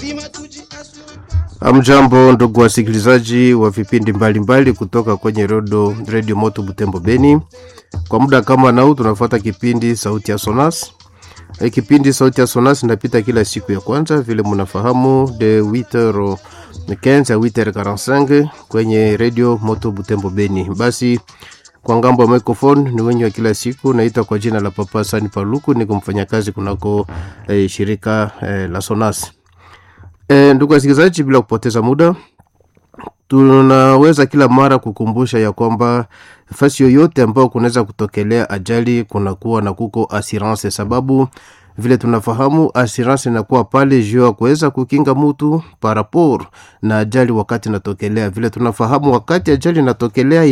Amjambo ndugu wasikilizaji wa vipindi mbalimbali kutoka kwenye redio Radio Moto Butembo Beni. Kwa muda kama nau tunafuata kipindi Sauti ya Sonas. E, kipindi Sauti ya Sonas inapita kila siku ya kwanza vile mnafahamu de 8h15 à 8h45 kwenye Radio Moto Butembo Beni. Basi kwa ngambo ya microphone ni wenye wa kila siku, naita kwa jina la Papa Sani Paluku, niko mfanyakazi kunako eh, shirika eh, la Sonas. E, ndugu wasikilizaji, bila kupoteza muda, tunaweza kila mara kukumbusha ya kwamba fasi yoyote ambayo kunaweza kutokelea ajali kunakuwa na kuko assurance, sababu vile tunafahamu assurance inakuwa pale juu ya kuweza kukinga mtu parapor na ajali wakati inatokelea. Vile tunafahamu wakati ajali inatokelea